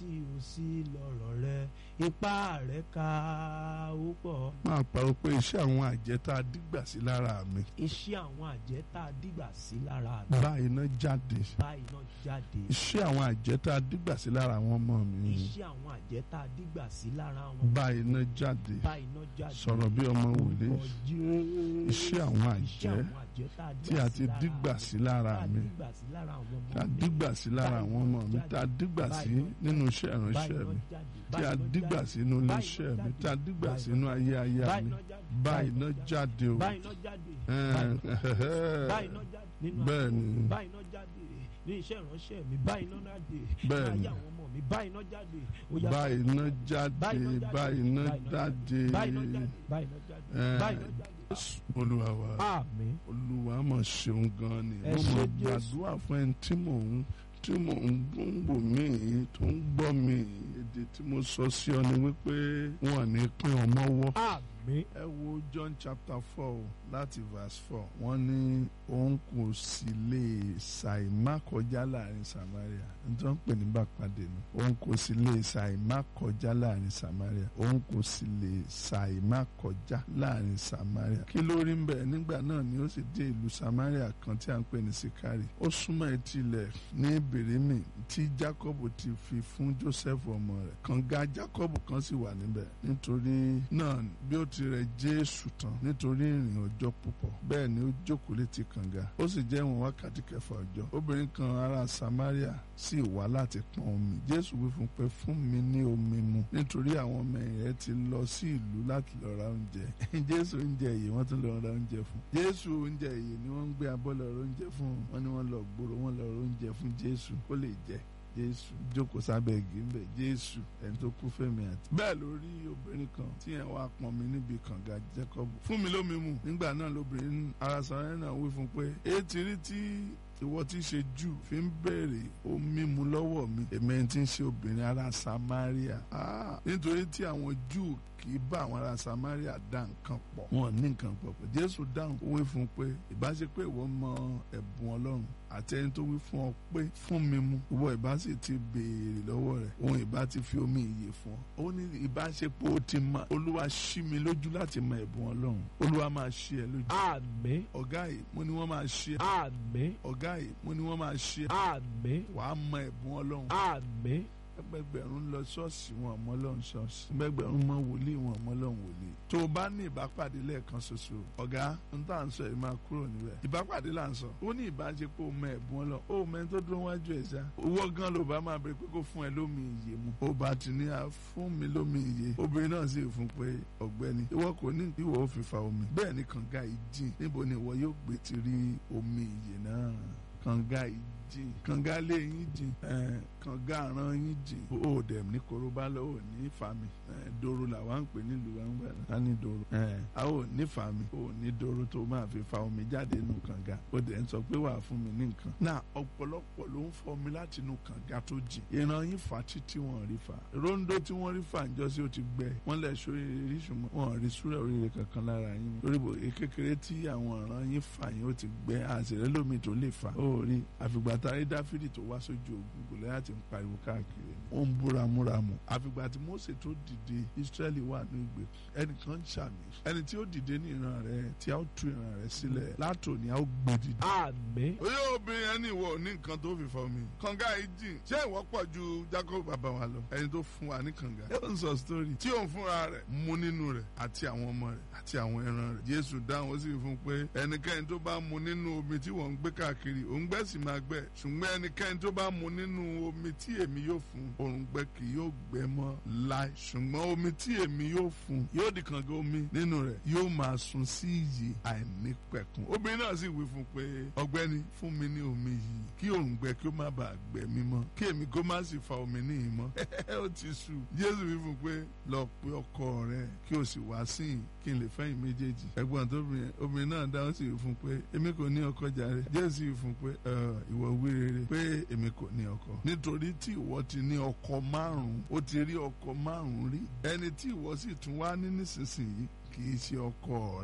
tí o sí lọ́rọ̀ rẹ ipá rẹ ká ó pọ̀. máa parọ́ pé iṣẹ́ àwọn àjẹ́ tá a dígbà sí lára mi iṣẹ́ àwọn àjẹ́ tá a dìgbà sí lára mi bá iná jáde báyìí náà jáde. iṣẹ́ àwọn àjẹ́ tá a dígbà sí lára àwọn ọmọ mi iṣẹ́ àwọn àjẹ́ tá a dìgbà sí lára wọn bá iná jáde báyìí náà jáde. sọ̀rọ̀ bí ọmọ wòlé Orúkọ Jésù. iṣẹ́ àwọn Iṣẹ́ àjẹ́ àwọn àjẹ́ tá a tí a ti dígbà sí lára tá a mi dìgbà sí lára àwọn ọmọ tá a mi. dígbà sí lára àwọn ọmọ mi tá a dígbà sí nínú iṣẹ́ ìránṣẹ́ mi tí a dígbà sínú iléeṣẹ́ mi tí a dígbà sínú ayé aya mi bá iná jáde o báyìí náà jáde Ẹ̀ẹ́. báyìí náà jáde nínú bẹ́ẹ̀ ni báyìí náà jáde ní iṣẹ́ ìránṣẹ́ mi báyìí náà jáde Bẹ́ẹ̀ ní ni. ayé àwọn ọmọ mi báyìí náà jáde ó yá bá iná jáde Báyìí náà bá iná jáde. jáde báyìí náà jáde báyìí náà jáde Ẹ̀ẹ́. báyìí náà jáde. olúwa wa àmín olúwa mọ̀ ṣeun gan ni Ẹ mo ṣé mọ̀ Jésù. gbàdúrà fún ẹni tí mò ń tí mò ń gbòǹgbò mí tó ń gbọ́ mi èdè tí mo sọ sí ọ ni wípé wọn ò ní pín ọmọ wọ́. àmín ẹ wo John chapter four láti verse four wọ́n ní òun kò sì lè ṣàìmá kọjá láàrin Samaria nítorí wọ́n pè ní bàpàdé ni òun kò sì lè ṣàìmá kọjá láàrin Samaria òun kò sì lè ṣàìmá kọjá láàrin Samaria kí ló rí ń bẹ̀ nígbà náà ni ó sì dé ìlú Samaria kan tí a ń pè ní Sikari ó súnmọ́ etí ilẹ̀ ní Bèrèmì tí Jacob ti fi fún Joseph ọmọ rẹ̀ kànga Jacob kan sì wà níbẹ̀ nítorí náà bí ó ti rẹ̀ Jésù tán nítorí ìrìn ọjọ́ púpọ̀ bẹ́ẹ̀ ni ó jókòó létí kànga ó sì jẹ́ ìwọ̀n wákàtí kẹfà ọjọ́ obìnrin kan ará Samaria sì wá láti pọn omi Jésù wí fún un pé fún mi ní omi mu nítorí àwọn ọmọ rẹ̀ ti lọ sí ìlú láti lọ ra oúnjẹ Jésù oúnjẹ yìí wọ́n tún lọ ra oúnjẹ fún Jésù oúnjẹ yìí ni wọ́n ń gbé abọ́ lọ ra oúnjẹ fún wọn ni wọ́n lọ gbòòrò wọ́n lọ ra oúnjẹ fún Jésù kó lè jẹ jésù jókòó sábẹ́ igi ń bẹ̀ jésù ẹni tó kú fẹ́mi àti. bẹ́ẹ̀ ló rí obìnrin kan tí yẹn wá pọn mi níbi kànga jacob fún mi lómi mu nígbà náà lóbìnrin ara sọ̀rọ̀ náà wí fún un pé etí rí tí ìwọ tí ń ṣe jù fi ń béèrè omi mu lọ́wọ́ mi èmi ẹni tí ń ṣe obìnrin ará samaria Ah, nítorí tí àwọn júù kì í bá àwọn ará samaria dá nǹkan pọ̀ wọn ní nǹkan pọ̀ pọ̀ jésù dáhùn ó wí fún un pé ìbáṣe pé ìwọ mọ ẹ̀bùn ọlọ́run àti ẹni tó wí fún ọ pé fún mi mu ìwọ ìbá sì ti béèrè lọ́wọ́ rẹ̀ òun ìbá ti fi omi ìyè fún ọ ó ní ìbáṣepọ̀ ó ti mọ olúwa ṣí mi lójú láti mọ ẹ̀bùn ọlọ́run olúwa máa ṣí ẹ lójú àmín ọ̀gá yìí mo ní wọ́n máa ṣí ẹ àmín ọ̀gá yìí mo ní wọ́n máa ṣí ẹ àmín wàá mọ ẹ̀bùn ọlọ́run àmín ẹgbẹgbẹ̀rún lọ ṣọ́ọ̀ṣì wọn ọmọ ọlọ́run ṣọ́ọ̀ṣì ẹgbẹgbẹ̀rún mọ wòlíì wọn ọmọ ọlọ́run wòlíì tó o bá ní ìbápàdé lẹ́ẹ̀kan ṣoṣo ọ̀gá n tá à ń sọ yìí máa kúrò níbẹ̀ ìbápàdé là ń sọ ó ní ìbáṣepọ̀ ọmọ ẹ̀bùn ọlọ́run ó mẹ́ni tó dúró wájú ẹ̀ ṣá owó gan ló bá máa bèrè pé kó fún ẹ lómi ìyè mu ó bá ti ní à fún mi lómi ìyè obìnrin náà sì fún pé ọ̀gbẹ́ni ìwọ kò ní ìwọ ò fi fa omi bẹ́ẹ̀ ni kànga yìí jìn níbo ni ìwọ yóò gbé ti rí omi ìyè náà kànga yìí jìn kànga lé yín jìn ẹ kànga àràn yín jìn ó dẹ̀ ní korobá lọ ò ní fami ẹ doro làwa ń pè nílùú wa ń gbà ká ní doro ẹ a ò ní fami ò ní doro tó máa fi fa omi jáde nù kànga ó dẹ̀ ń sọ pé wàá fún mi ní nǹkan. náà ọ̀pọ̀lọpọ̀ ló ń fọ omi láti inú kànga tó jìn ìran yín fa títí wọn rí fa rondo tí wọ́n rí fa ǹjọ́ sí ó ti gbẹ wọ́n lẹ̀ sórí rí ṣùgbọ́n wọn rí súrẹ̀ oríire kankan lára yín lórí bò kékeré tí àwọn ìran yín fa yín ó ti gbẹ àṣírí lómi tó lè fa ó rí àfìgbà tá a rí dáfídì tó wá sójú ogun kò lẹ́yìn àti ń pariwo káàkiri ó ń búra múramù àfìgbà tí Mósè tó dìde Ísírẹ́lì wà ní ìgbè ẹnìkan ń ṣàmì ẹni tí ó dìde ní ìran rẹ tí a ó tú ìran rẹ sílẹ̀ látòní a ó gbé dìde. àmín oyè obìnrin ẹni ìwọ ní nǹkan tó fi fọ mi kànga yìí jìn ṣé ìwọ pọ̀ ju Jacob bàbá wa lọ ẹni tó fún wa ní kànga ẹ ń sọ sítórì tí òun fúnra rẹ̀ mu nínú rẹ̀ àti àwọn ọmọ rẹ̀ àti àwọn ẹran rẹ̀ Jésù dáhùn ó sì fún pé ẹnikẹ́ni tó bá mu nínú omi tí wọ́n ń gbé káàkiri òǹgbẹ sì máa gbẹ ṣùgbọ́n ẹnikẹ́ni tó bá mu nínú omi tí èmi yóò fún òǹgbẹ kì yóò gbẹ mọ́ láì ṣùgbọ́n omi tí èmi yóò fún yóò di kànga omi nínú rẹ̀ yóò máa sun sí iyì àìnípẹ̀kun obìnrin náà sì wí fún pé ọ̀gbẹ́ni fún mi ní omi yìí kí òǹgbẹ kí ó má bàa gbẹ mí mọ́ kí èmi kó má sì fa omi ní ìmọ̀ ó ti sù Jésù wí fún pé lọ pe ọkọ rẹ kí o sì wá sí i kí n lè fẹ́yìn méjèèjì ẹ̀gbọ́n tó obìnrin obìnrin náà dáhùn sí i fún pé èmi kò ní ọkọ jàre Jésù sì fún pé ìwọ wí rere pé èmi kò ní ọkọ nítorí tí ìwọ ti ní ọkọ márùn-ún ó ti rí ọkọ márùn-ún rí ẹni tí ìwọ sì tún wá ní nísinsìnyí kì í ṣe ọkọ rẹ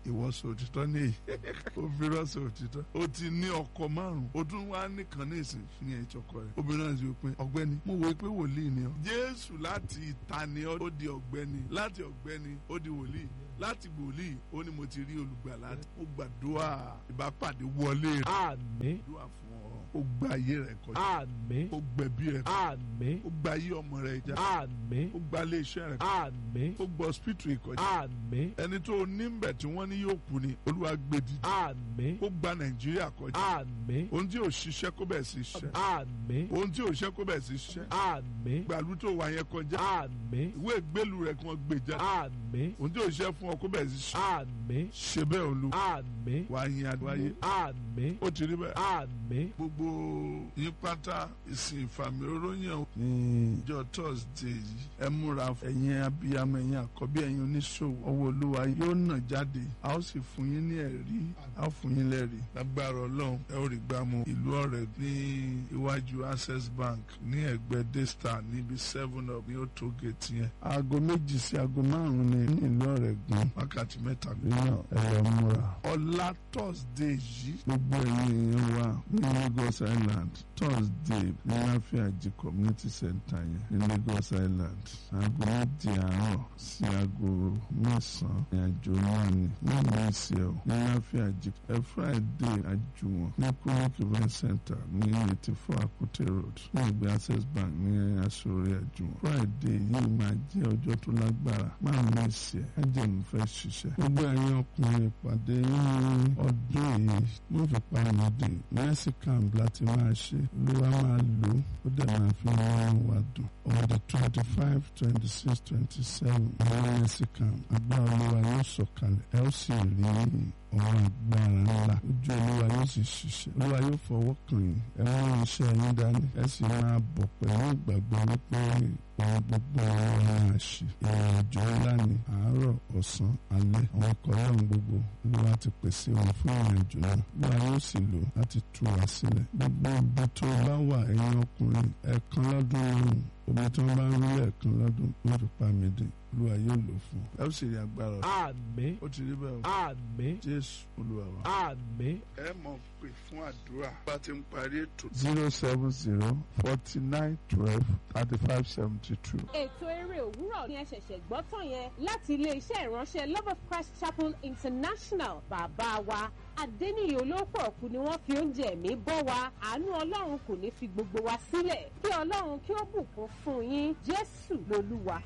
ìwọ sọ òtítọ́ ní èyí obìnrin sọ òtítọ́ o ti ní ọkọ márùn o tún wá nìkan ní ìsìn fi yẹn ìtọkọ rẹ obìnrin náà sì wí pé ọ̀gbẹ́ni mo wò pé wòlíì ni ọ jésù láti ìta ni ọ ó di ọ̀gbẹ́ni láti ọ̀gbẹ́ni ó di wòlíì láti wòlíì ó ní mo ti rí olùgbàlà mo gbàdúrà ìbápàdé wọlé rẹ àmín gbàdúrà fún ọ ó gba ayé rẹ kọjá àmín ó gbẹ̀bí rẹ àmín ó gba ayé ọmọ rẹ já àmín ó gba ilé iṣẹ́ rẹ àmín ó gbọ́ hospital ìkọjá àmín ẹni tó ní ń bẹ̀ tí wọ́n ní yóò kú ni olúwa gbé dìde àmín ó gba nàìjíríà kọjá àmín ohun tí ò ṣiṣẹ́ kó bẹ̀ sí ṣiṣẹ́ àmín ohun tí ò ṣiṣẹ́ kó bẹ̀ sí ṣiṣẹ́ àmín gbàlú tó wà yẹn kọjá àmín ìwé ìgbélu rẹ kí wọ́n gbé jáde àmín ohun tí ò ṣiṣẹ́ fún ọ kó bẹ̀ sí ṣiṣẹ́ àmín ṣe bẹ́ẹ̀ olú àmín wà á yin adúláyé àmín ó ti rí bẹ́ẹ̀ àmín gbogbo yín pátá ìsìn ìfàmì oróyìn ní ìjọ thursday yìí ẹ múra ẹ̀yin abiyamọ ẹ̀yin àkọ́bí ẹ̀yin oníṣòwò ọwọ́ olúwa yóò nà jáde a ó sì fún yín ní ẹ̀rí a ó fún yín lẹ́rìí lágbára ọlọ́run ẹ ó rí gbámú ìlú ọ̀rẹ́ ní iwájú access bank ní ẹ̀gbẹ́ daystar níbi seven up ní òtó gate yẹn aago méjì sí aago márùn-ún ní ní ìlú ọ̀rẹ́ gan wákàtí mẹ́ta nínú ẹ lọ múra ọ̀la thursday yìí gbogbo ẹ̀yin èèyàn wa ní lagos island thursday ní láfíàjì community center yẹn ní lagos island aago méjì àárọ̀ sí aago mẹ́sàn-án ní àjò náà ni wọ́n mú ìsì ẹ̀ ní láfíàjì ẹ friday àjùwọ̀n ní clinic event center ní eighty four akute road ní ìgbé access bank ní aṣọ́rí àjùwọ̀n friday yìí máa jẹ́ ọjọ́ tó lágbára máa mú ìsì ẹ̀ ẹ̀jẹ̀ mi fẹ́ ṣiṣẹ́ gbogbo ẹ̀yin ọkùnrin ìpàdé ní ọdún yìí wọ́n fi pa ìmọ̀dé mercy camp láti máa ṣe olúwa máa lò ó ó dẹ̀ máa fi wọ́n wá dùn on the twenty five twenty six twenty seven ní mercy camp agbára olúwa yóò sọ̀kalẹ̀ ẹ ó sì rí ọ̀rọ̀ agbára ńlá ojú olúwa yóò sì ṣiṣẹ́ olúwa yóò fọwọ́ kàn yín ẹ mú iṣẹ́ yín dání ẹ sì máa bọ̀ pẹ̀lú ìgbàgbọ́ wípé ohun gbogbo ọ̀rọ̀ máa ṣe ìrìn àjò ńlá ni àárọ̀ ọ̀sán alẹ́ àwọn ọkọ̀ ọlọ́run gbogbo olúwa ti pèsè wọn fún ìrìn àjò náà olúwa yóò sì lò láti tú wa sílẹ̀ gbogbo ibi tó bá wà ẹ̀yin ọkùnrin ẹ̀ẹ̀kan lọ́dún lọ́rùn omi tí wọ́n bá ń rí ẹ̀ẹ̀kan lọ́dún wọ́n fi pa mí dín olúwa yóò lò fún ọ. ẹ ó sì rí agbára ọ̀sán àmín ó ti rí bẹ́ẹ̀ o àmín jésù olúwa wa. àmín ẹ mọ̀ pé fún àdúrà bá ti ń parí ètò. zero seven zero forty nine twelve thirty five seventy two. ètò eré òwúrọ̀ ni ẹ ṣẹ̀ṣẹ̀ gbọ́ tán yẹn láti ilé-iṣẹ́ ìránṣẹ́ love of christ chapel international bàbá wa adẹ́niyè olóòpọ̀ ọ̀kú ni wọ́n fi oúnjẹ ẹ̀mí bọ́ wa àánú ọlọ́run kò ní fi gbogbo wa sílẹ̀ kí ọlọ́run kí ó bùkún fún yín jésù lolúwa.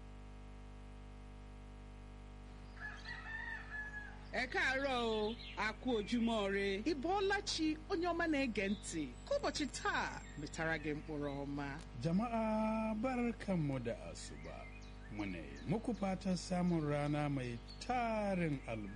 ẹ káàárọ̀ o a kú ojúmọ́ re ịbọọlachi onye ọma na-ege ntị ka ụbọchị taa metara gị mkpụrụ ọma Jama'a barkanmu da asuba. Muna yi muku fatan samun rana mai tarin albarka.